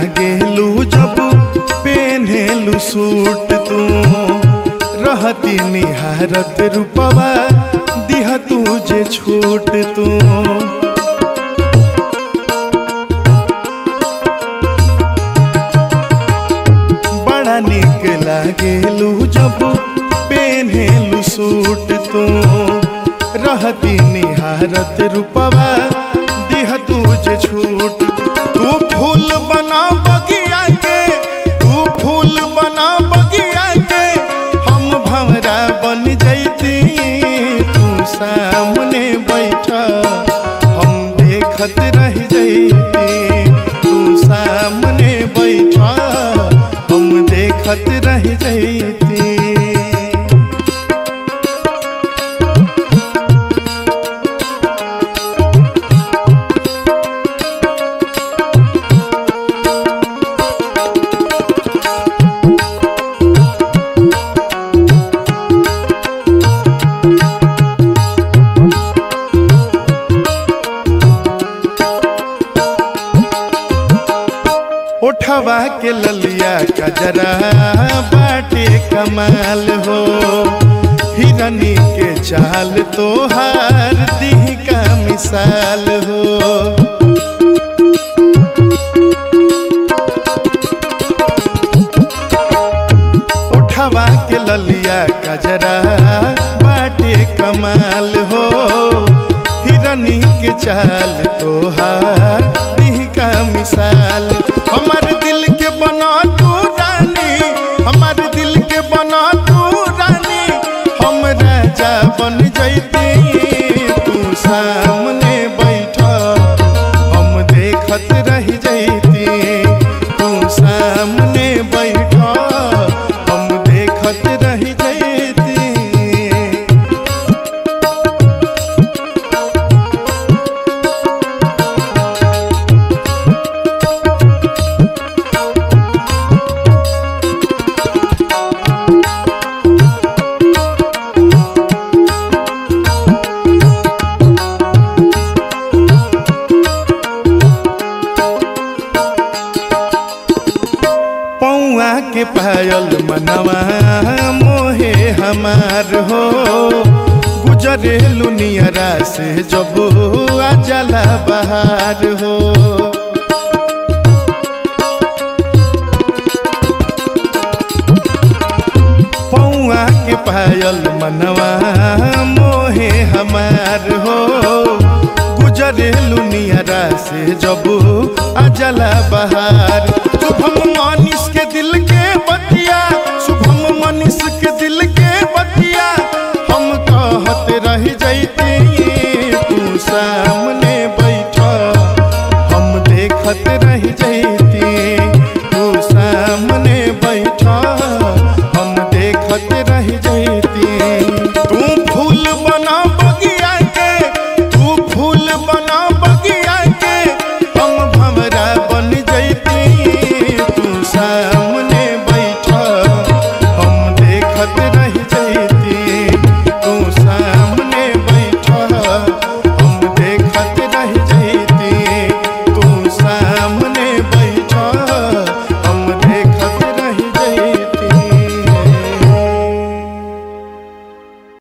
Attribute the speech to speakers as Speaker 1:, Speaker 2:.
Speaker 1: लागेलू जब पेन्हेलू सूट तू रहती निहारत रूपवा दिह तुझे छूट तू बड़ा निक लागेलू जब पेन्हेलू सूट तू रहती निहारत रूपवा दिह तुझे छूट तू फूल बना बगिया के तू फूल बना बगिया के हम भंवरा बन जैती तू सामने बैठा हम देखत रह जैती तू सामने बैठा हम देखत रह जैती उठवा के ललिया कजरा बाटे कमाल हो हिरनी के चाल तोहार दिह का मिसाल हो उठवा के ललिया कजरा बाटे कमाल हो हिरनी के चाल तोहार दिह का मिसाल हमार दिल के बना तू रानी हमार दिल के बना तू रानी हम राजा बन जैती तू सामने बैठा हम देखत रह जैती तू सामने बैठा हम देखत रह जैती पौआ के पायल मनवा मोहे हमार हो गुजरे लुनियरा से जब आ जला बहार हो पौआ के पायल मनवा मोहे हमार हो गुजरे लुनियरा से जब आ जला बहार शुभम मनीष के दिल के बतिया शुभम मनीष